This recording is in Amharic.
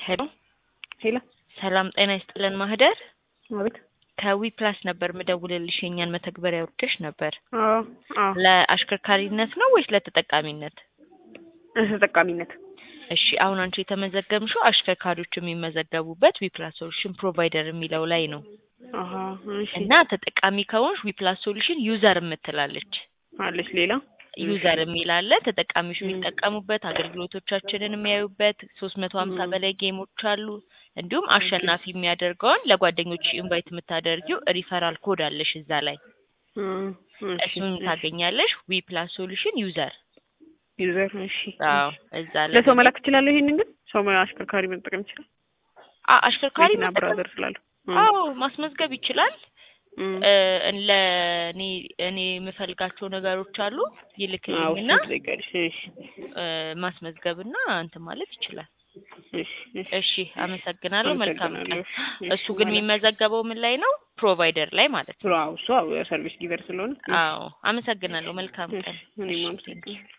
ሄሎ ሄሎ ሰላም ጤና ይስጥልን ማህደር አቤት። ከዊ ፕላስ ነበር ምደውልልሽ የኛን መተግበሪያ ወርደሽ ነበር አዎ አዎ፣ ለአሽከርካሪነት ነው ወይስ ለተጠቃሚነት ተጠቃሚነት። እሺ አሁን አንቺ የተመዘገብሽው አሽከርካሪዎች የሚመዘገቡበት ዊ ፕላስ ሶሉሽን ፕሮቫይደር የሚለው ላይ ነው አሀ፣ እሺ። እና ተጠቃሚ ከሆንሽ ዊ ፕላስ ሶሉሽን ዩዘር የምትላለች አለች ሌላ ዩዘር የሚል አለ። ተጠቃሚዎች የሚጠቀሙበት አገልግሎቶቻችንን የሚያዩበት ሶስት መቶ ሀምሳ በላይ ጌሞች አሉ። እንዲሁም አሸናፊ የሚያደርገውን ለጓደኞች ኢንቫይት የምታደርጊው ሪፈራል ኮድ አለሽ እዛ ላይ እም፣ እሺ፣ እሱን ታገኛለሽ። ዊ ፕላስ ሶሉሽን ዩዘር ዩዘር። እሺ፣ አዎ እዛ ላይ ለሰው መላክ እችላለሁ። ይሄንን ግን ሰው አሽከርካሪ መጠቀም ይችላል። አ- አሽከርካሪ መኪና መጠቀም- ብራዘር ስላለው እም፣ አዎ ማስመዝገብ ይችላል። እም፣ እ፣ ለእኔ እኔ የምፈልጋቸው ነገሮች አሉ አዎ፣ ይልክልኝና እሱን ትጠይቂያለሽ። እሺ፣ እ፣ ማስመዝገብና እንትን ማለት ይችላል። እሺ፣ እሺ። እሺ አመሰግናለሁ። መልካም ቀን። አመሰግናለሁ። እሱ ግን የሚመዘገበው ምን ላይ ነው? ፕሮቫይደር ላይ ማለት ነው። አዎ፣ እሱ አዎ፣ ሰርቪስ ጊቨር ስለሆነ አዎ አመሰግናለሁ። መልካም እሺ፣ ቀን። እኔም እሺ፣ አመሰግናለሁ።